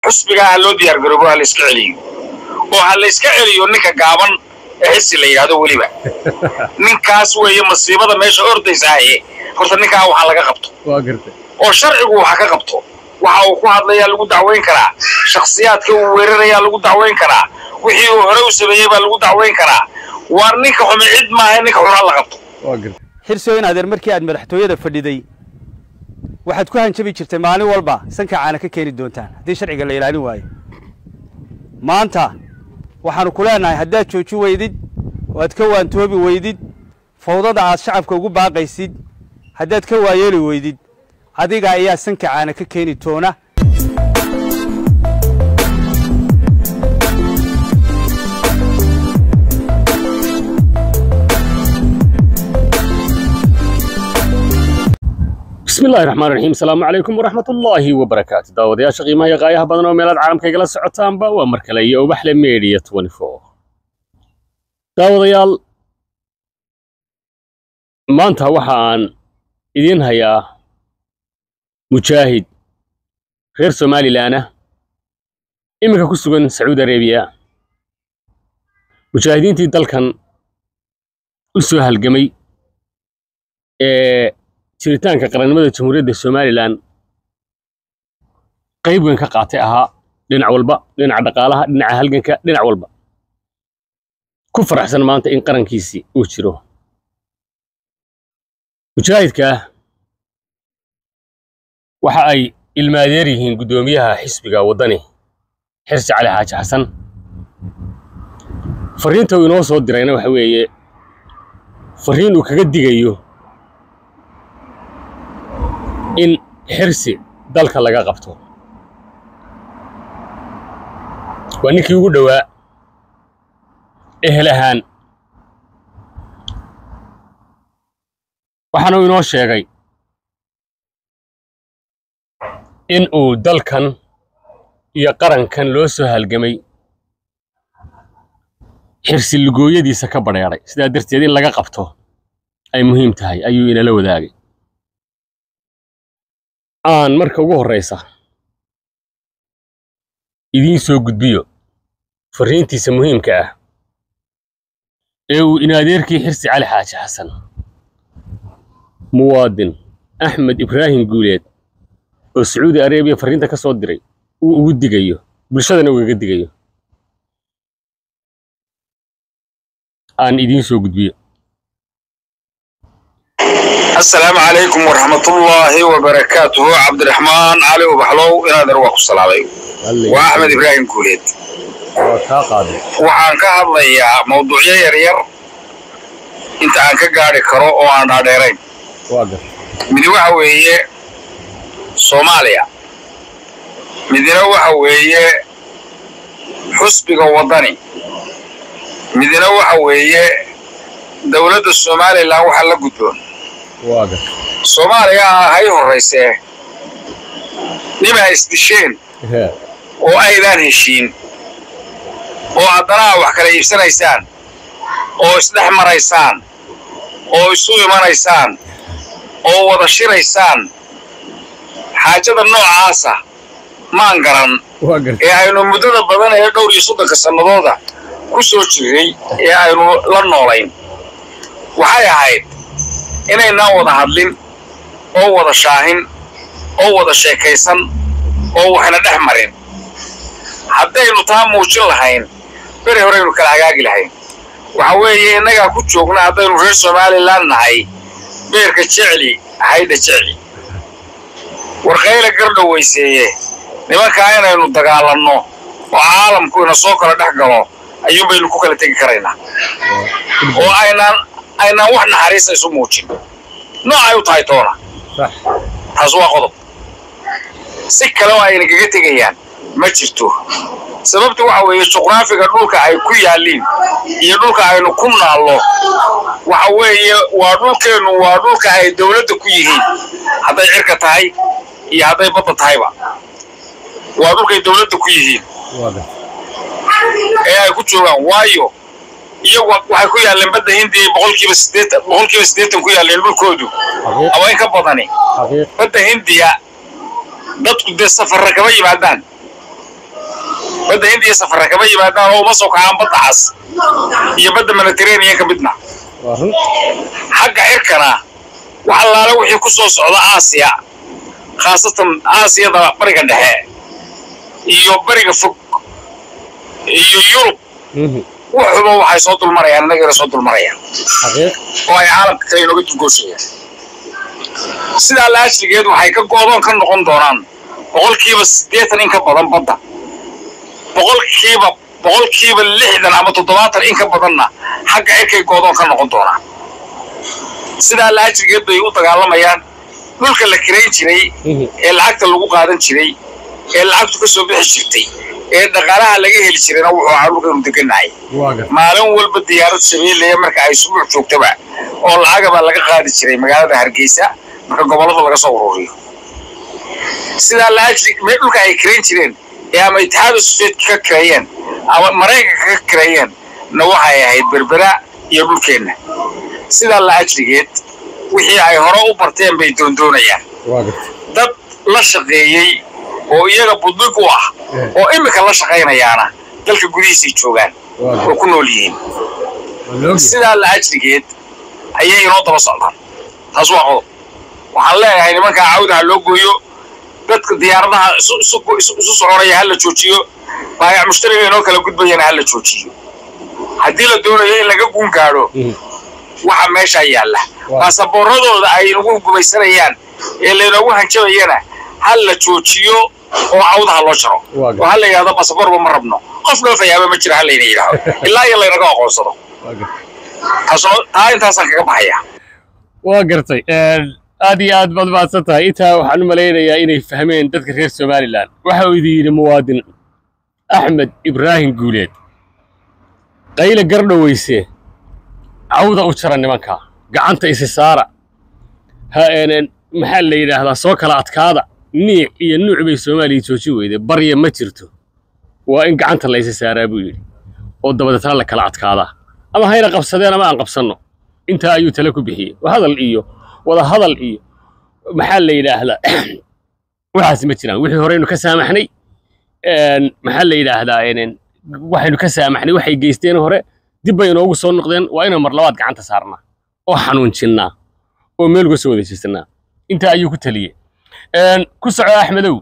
xusbigaa ha loo diyaar garoobo ha la iska celiyo oo ha la iska celiyo ninka gaaban ee xisi la yidhaahdo weliba ninkaas weeye masiibada meesha ordaysaaye horta ninkaa waxaa laga qabto waa gartay oo sharcigu waxa ka qabto waxa uu ku hadlayaa lagu dacwayn karaa shakhsiyaadka uu weerarayaa lagu dacwayn karaa wixii uu hore u sameeyey baa lagu dacwayn karaa waar ninka xumi cid maaha ninka xun ha la qabto waa gartay xirsow in adeer markii aad madaxtooyada fadhiday waxaad ku hanjabi jirtay maalin walba sanka caana ka keeni doontaan haddii sharciga la ilaalin waayo maanta waxaannu ku leenahay haddaad jooji weydid oo aad ka waantoobi weydid fawdada aad shacabka ugu baaqaysid haddaad ka waayeeli weydid adiga ayaa sanka caana ka keeni doona bismi illaahi raxmaan raxiim asalaamu calaykum waraxmat ullaahi wabarakaatu daawadayaasha qiimaha iyo qaayaha badan oo meelaad caalamka igala socotaanba waa mar kale iyo ubaxle media daawadayaal maanta waxa aan idiin hayaa mujaahid reer somalilan ah iminka ku sugan sacuudi arabiya mujaahidiintii dalkan u soo halgamay ee jiritaanka qarannimada jamhuuriyadda somalilan qayb weyn ka qaatay ahaa dhinac walba dhinaca dhaqaalaha dhinaca halganka dhinac walba ku faraxsan maanta in qarankiisii uu jiro mujaahidkaa waxa ay ilmaadeer yihiin guddoomiyaha xisbiga waddani xirsi cali xaaji xasan farriinta uu inoo soo dirayna waxa weeye farriin uu kaga digayo in xirsi dalka laga qabto waa ninkii ugu dhowaa ehel ahaan waxaana uu inoo sheegay in uu dalkan iyo qarankan loo soo halgamay xirsi lugooyadiisa ka badheedhay sidaa darteed in laga qabto ay muhiim tahay ayuu inala wadaagay aan marka ugu horraysa idiin soo gudbiyo farriintiisa muhiimka ah ee uu inaadeerkii xirsi cali xaaji xasan muwaadin axmed ibraahim guuleed oo sacuudi arabiya farriinta ka soo diray uu ugu digayo bulshadana ugaga digayo aan idiin soo gudbiyo asalaamu calaykum waraxmatullaahi wabarakaatuhu cabdiraxmaan cali ubaxlow inaadan waa ku salaamay waa axmed ibraahim guuleed waxaan ka hadlayaa mawduucyo yaryar inta aan ka gaadhi karo oo aan dhaadheerayn midi waxa weeye soomaaliya midina waxa weeye xusbiga waddani midina waxa weeye dowladda somalilan waxa la gudboon soomaaliya hay horraysee nimaa isdisheen oo aydaan heshiin oo haddana aa wax kala iibsanaysaan oo isdhex maraysaan oo isu imanaysaan oo wada shiraysaan xaajada noocaasa maan garan ee aynu muddada badan ee dhowr iyo soddonka sannadooda ku soo jirray ee aynu la noolayn waxay ahayd inaynaan wada hadlin oo wada shaahin oo wada sheekaysan oo waxna dhex marin haddaynu taa muujin lahayn beri horeynu kala hagaagi lahayn waxa weeye innagaa ku joogna haddaynu reer somalilan nahay beerka jecli haydha jecli warkayla gardhowayseeye nimankaa inaynu dagaalanno oo caalamku ina soo kala dhex galo ayuun baynu ku kala tegi karaynaa oo aynaan aynaan wax naxariista isu muujin noocay u tahay toona taas waa qodob si kale oo ayna kaga tegayaan ma jirto sababta waxa weeye juqraafiga dhulka ay ku yaalliin iyo dhulka aynu ku naallo waxa weeye waa dhulkeennu waa dhulka ay dawladda ku yihiin hadday cirka tahay iyo hadday badda tahayba waa dhulkay dawladda ku yihiin ee ay ku joogaan waayo iyagu waxay ku yaalleen badda hindiya boqolkiiba siddeetan boqolkiiba siddeetan ku yaalleen dhulkoodu ama in ka badani badda hindiya dadku dee safarra kama yimaadaan badda hindiya safarra kama yimaadaan oo uma soo kacaan badda cas iyo badda mediterranean ka midna waa run xagga cirkana wax allaale wixii ku soo socda aasiya khaasatan aasiyada bariga dhexe iyo bariga fog iyo yurub Mhm. wuxuba waxay soo dulmarayaan innagana soo dulmarayaan xaqiiq oo ay caalamka kale inooga dulgooshayaan sidaa laashrigeed waxay ka goodoon ka noqon doonaan boqolkiiba siddeetan in ka badan badda boqolkiiba boqolkiiba lixdan ama toddobaatan in ka badanna xagga cirkay goodoon ka noqon doonaan sidaa laashrigeed bay u dagaalamayaan dhulka la kirayn jiray Mhm. ee lacagta lagu qaadan jiray ee lacagtu ka soo bixi jirtay ee dhaqaalaha laga heli jirayna wuxuu ahaa dhulkaynu degannahay waa gar maalin walba diyaarad shabeelaya marka ay subuuc joogtaba oo lacagaba laga qaadi jiray magaalada hargeysa marka gobollada laga soo ururiyo sidaa laajli mee dhulka ay kirayn jireen ee ama itixaada soviyetka ka kireeyeen ama maraykanka ka kireeyeen na waxay ahayd berbera iyo dhulkeenna sidaa laajligeed wixii ay hore u barteen bay doondoonayaan waa gar dad la shaqeeyey oo iyaga buddig u ah oo imika la shaqaynayaana dalka gudihiisay joogaan waa gar oo ku nool yihiin waa la ogyahay sidaa la ajrigeed ayay inoo daba socdaan taas waa qodob waxaan leeyahay nimankaa cawda ha loo gooyo dadka diyaaradaha isu- isu- isu isu soconaya ha la joojiyo baayac mushtariga inoo kala gudbayana ha la joojiyo haddii la doonayo in laga guun gaadho Mhm. waxa meeshaa yaalla Waa. baasaboorradooda ay nagu gumaysanayaan ee laynoogu hanjabayana ha la joojiyo oo cawdaha loo jaro Waa gar- oo ha la yidhahdo baasaboorba ma rabno qof dhoofayaaba ma jira ha layna yidhaahdo ilaa iyo laynaga aqoonsado waa gar taasoo taa intaasaan kaga baxaya waa gartay aad iyo aad baad mahadsan tahay intaa waxaan u malaynayaa inay fahmeen dadka reer somalilan waxa uu idin yidhi muwaadin axmed ibraahim guuleed qayle gardhoweyse cawda u jara nimanka gacanta isi saara ha een maxaa la yidhaahdaa soo kala adkaada niic iyo nuuc bay soomaaliya jooji weyde barya ma jirto waa in gacanta la isi saaraa buu yidhi oo dabadeetna la kala adkaadaa ama hayna qabsadeen ama aan qabsanno intaa ayuu tale ku bixiyey hadal iyo wada hadal iyo maxaa la yidhaahdaa waxaas ma jiraan wixii horeynu ka saamaxnay een, maxaa la yidhaahdaa een, waxaynu ka saamaxnay waxay geysteen hore dib bay inoogu soo noqdeen waa inaan mar labaad gacanta saarnaa oo xanuunjinnaa oo meel uga soo wada jeesanaa intaa ayuu ku taliyey Een, ku soco axmedow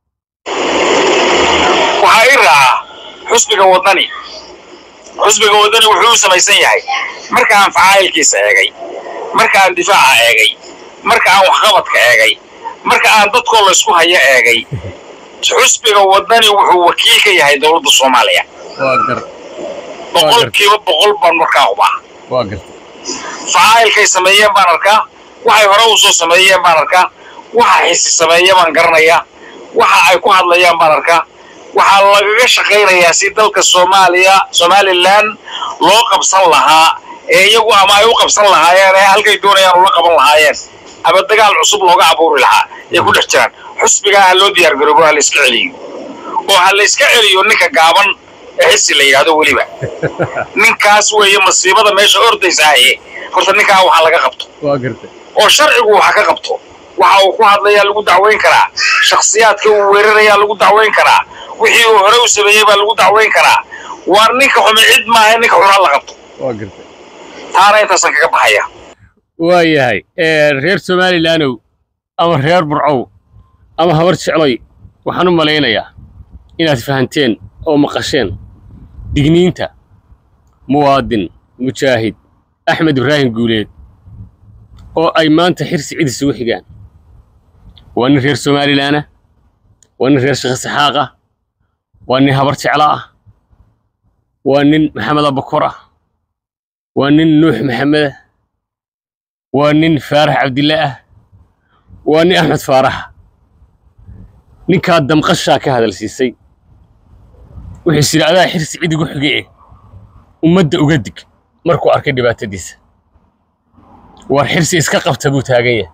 waxaa ii raaca xusbiga wadani xusbiga wadani wuxuu u samaysan yahay marka aan facaayilkiisa eegay marka aan difaaca eegay marka aan waxqabadka eegay marka aan dadkoo laysku haya eegay xusbiga wadani wuxuu wakiil ka yahay dowladda soomaaliya waa gar boqolkiiba boqol baan markaa hubaa waa garta facaayilkay sameeyeen baan arkaa waxay hore u soo sameeyeen baan arkaa waxa xisi sameeya baan garanayaa waxa ay ku hadlayaan baan arkaa waxaa lagaga shaqaynayaa si dalka soomaaliya somalilan loo qabsan lahaa ee iyagu ama ay u qabsan lahaayeen ee halkay doonayaan ula qaban lahaayeen ama dagaal cusub looga abuuri lahaa ay ku dhex jiraan xusbigaa ha loo diyaar garoobo ha la iska celiyo oo ha la iska celiyo ninka gaaban ee xisi la yidhahdo weliba ninkaas weeye masiibada meesha ordaysa ahe horta ninkaa waxa laga qabto waa garta oo sharcigu waxa ka qabto waxa uu ku hadlayaa lagu dacweyn karaa shakhsiyaadka uu weerarayaa lagu dacweyn karaa wixii uu hore u sameeyey baa lagu dacweyn karaa waa ninka xume cid maaha ninka xun ha la qabto waa garta taana intaasaan kaga baxaya waa yahay reer somalilandow ama reer burcow ama habar jecloy waxaan u malaynayaa inaad fahanteen oo maqasheen digniinta muwaadin mujaahid axmed ibraahim guuleed oo ay maanta xirsi cid isugu xigaan waa nin reer somalilanah waa nin reer sheekh saxaaq ah waa nin habar jeclo ah waa nin maxamed abakor ah waa nin nuux maxamedah waa nin faarax cabdille ah waa nin axmed faarax ninkaa damqashaa ka hadalsiisay wuxuu is yidhi adaa xirsi cid igu xige eh ummadda uga dig markuu arkay dhibaatadiisa war xirsi iska qabta buu taagan yahay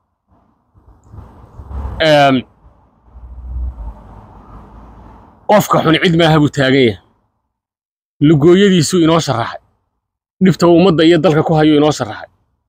Eem, qofka xun cid maaha buu taagan yahay lugooyadiisuu inoo sharaxay dhibta uu ummadda iyo dalka ku hayuu inoo sharaxay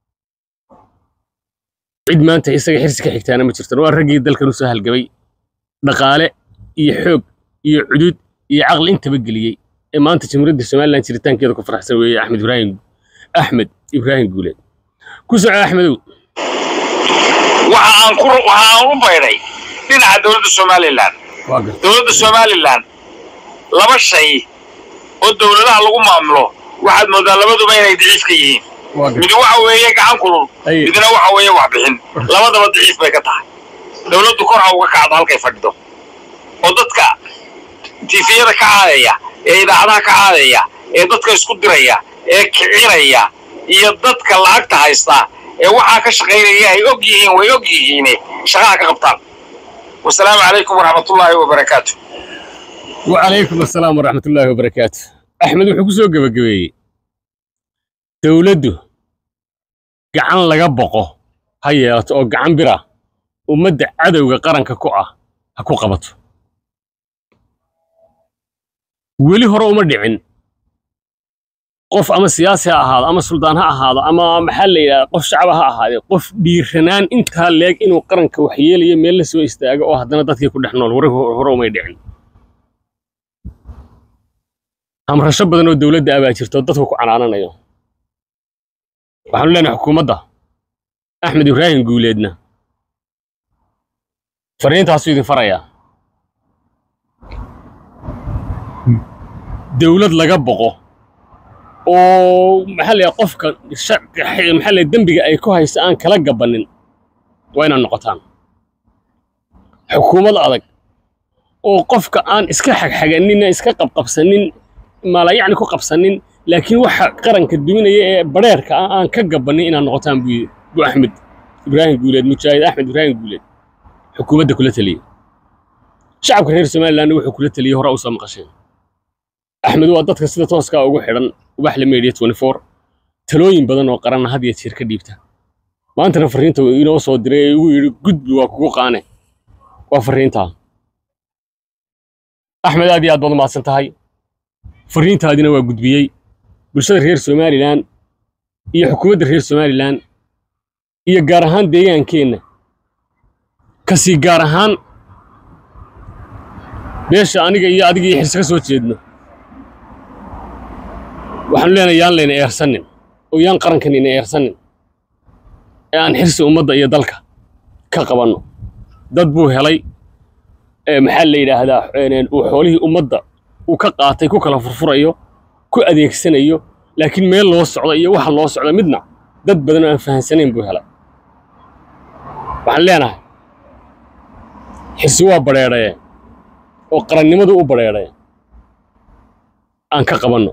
cid maanta isaga xirsi ka xigtaana ma jirtan waa raggii dalkan u soo halgabay dhaqaale iyo xoog iyo cudud iyo caqli intaba geliyey ee maanta jamhuuriyadda somalilan jiritaankeeda ku faraxsan weeye axmed ibraahim axmed ibraahim guuleed ku soco axmedow waxa aan ku waxa aan u baydhay dhinaca dowladda somalilan waa gartay dowladda somalilan laba shay oo dowladaha lagu maamulo waxaad moodaa labaduba inay daciif ka yihiin waa gartay mid waxa weeye gacan kulul Aye. midna waxa weeye wax bixin labadaba daciif bay ka tahay dowladdu kor ha uga kacdo halkay fadhido oo dadka tifiyada ka caadaya ee idaacadaha ka caadaya ee dadka isku diraya ee kicinaya iyo dadka lacagta haysta ee waxaa ka shaqaynaya ay og yihiin way og yihiine shaqaha ka qabtaan wasalaamu calaykum waraxmatullaahi wabarakaatu وعليكم السلام ورحمة الله وبركاته أحمد wuxuu ku soo gabagabeeyey dowladdu gacan laga boqo ha yeelato oo gacan bir ah ummadda cadowga qaranka ku ah ha ku qabato weli hore uma dhicin qof ama siyaasi ha ahaado ama suldaan ha ahaado ama maxaa la yidhahda qof shacaba ha ahaadee qof dhiiranaan intaa leeg inuu qaranka waxyeelayo meel la soo istaago oo haddana dadkii ku dhex nool hore hore umay dhicin hamrasho badan oo dowladda abaa jirto dadku ku canaananayo waxaanu leenahay xukuumadda axmed ibraahim guuleedna fariintaasuu idin farayaa dowlad laga boqo oo maxaa la yidhaha qofka sha- maxaa la yidhaha dembiga ay ku haysa aan kala gabanin waa inaad noqotaan xukuumad adag oo qofka aan iska xagxaganin iska qabqabsanin maala yacni ku qabsanin laakiin waxa qaranka duminaya ee badheerka ah aan ka gabanin inaad noqotaan buu yidhi buu axmed ibraahim guuleed mujaahid axmed ibraahim guuleed xukuumadda kula taliyey shacabka reer somalilandna wuxuu kula taliyey hore usoo maqasheen axmed waa dadka sida tooskaa ugu xidhan ubaxle media 24 talooyin badan oo qaranna had iyo jeer ka dhiibta maantana fariinta uu inoo soo diray ee igu yidhi gudbi waa kugu qaane waa fariintaa axmed aad iyo aad baad u mahadsan tahay fariintaadina waa gudbiyey bulshada reer somalilan iyo xukuumadda reer somalilan iyo gaar ahaan deegaankeenna kasii gaar ahaan beesha aniga iyo adiga iyo xirse ka soo jeedno waxaanu leenahay yaan layna eersanin oo yaan qarankan ina eersanin ee aan xirsi ummadda iyo dalka ka qabanno dad buu helay ee maxaa la yidhaahdaa een, uu xoolihii ummadda uu ka qaatay ku kala furfurayo ku adeegsanayo laakiin meel loo socdo iyo waxa loo socdo midna dad badan oo aan fahansanayn buu helay waxaan leenahay xirsi waa badheedhaye oo qarannimadu u badheedhaye aan ka qabanno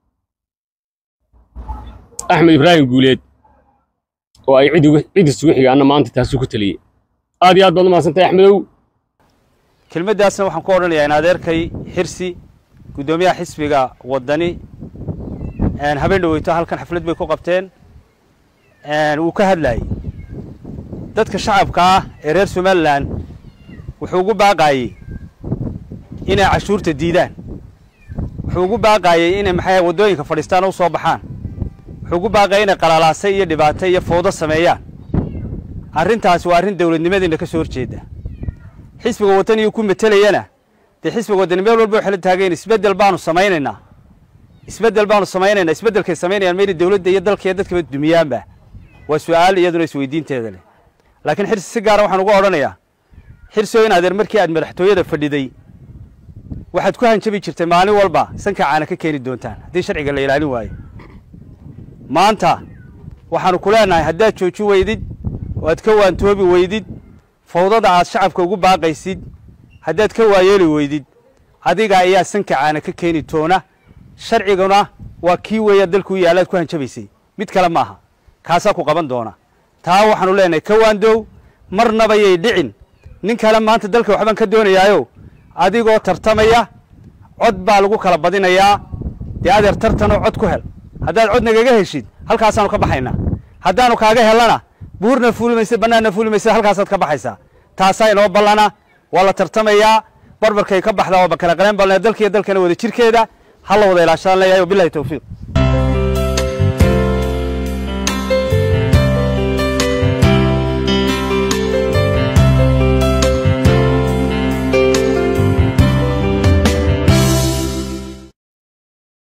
axmed ibraahim guuleed oo ay cid uga- cid isugu xigaana maanta taasuu ku taliyey aad iyo aad baad u mahadsantahay axmedow kelmaddaasna waxaan ku odhanayaa in adeerkay xirsi guddoomiyaha xisbiga waddani een, habeen dhaweyto halkan xaflad bay ku qabteen een, wuu ka hadlayey dadka shacabka ah ee reer somalilan wuxuu ugu baaqaayey inay cashuurta diidaan wuxuu ugu baaqaayey inay maxay waddooyinka fadhiistaan oo u soo baxaan wuxuu ugu baaqayay inay qalalaase iyo dhibaato iyo fowdo sameeyaan arrintaasi waa arrin dowladnimadiina ka soo horjeeda xisbiga waddaniyu ku matelayana dee xisbiga waddani meel walba waxay la taagayn isbeddel baanu samaynaynaa isbeddel baanu samaynaynaa isbeddelkay samaynayaan mayna dowladda iyo dalka iyo dadkaba dumiyaanba waa su'aal iyaduna isweydiinteeda leh laakiin xirsi si gaara waxaan uga odhanayaa xirsi in adeer markii aad madaxtooyada fadhiday waxaad ku hanjabi jirtay maalin walba sanka caana ka keeni doontaan haddii sharciga la ilaalin waayo maanta waxaanu ku leenahay haddaad jooji weydid oo aad ka waantoobi weydid fawdada aad shacabka ugu baaqaysid haddaad ka waayeeli weydid adiga ayaa sanka caana ka keeni toona sharciguna waa kii weeya dalkuu yaalaad ku hanjabaysay mid kale maaha kaasaa ku qaban doona taa waxaanu leenahay ka waandow marnaba yay dhicin nin kale maanta dalka waxbaan ka doonayaayo adigoo tartamaya cod baa lagu kala badinayaa dee adeer tartanoo cod ku hel haddaad cod nagaga heshid halkaasaanu ka baxaynaa haddaanu kaaga helana buurna fuuli maysa bannaanna fuuli maysa halkaasaad ka baxaysaa taasaa inoo ballana waa la tartamayaa barbarkay ka baxdaa waa bakala qaleen balna dalkiiyo dalkana wada jirkeeda ha la wada ilaashaan leeyahay wabilahi towfiiq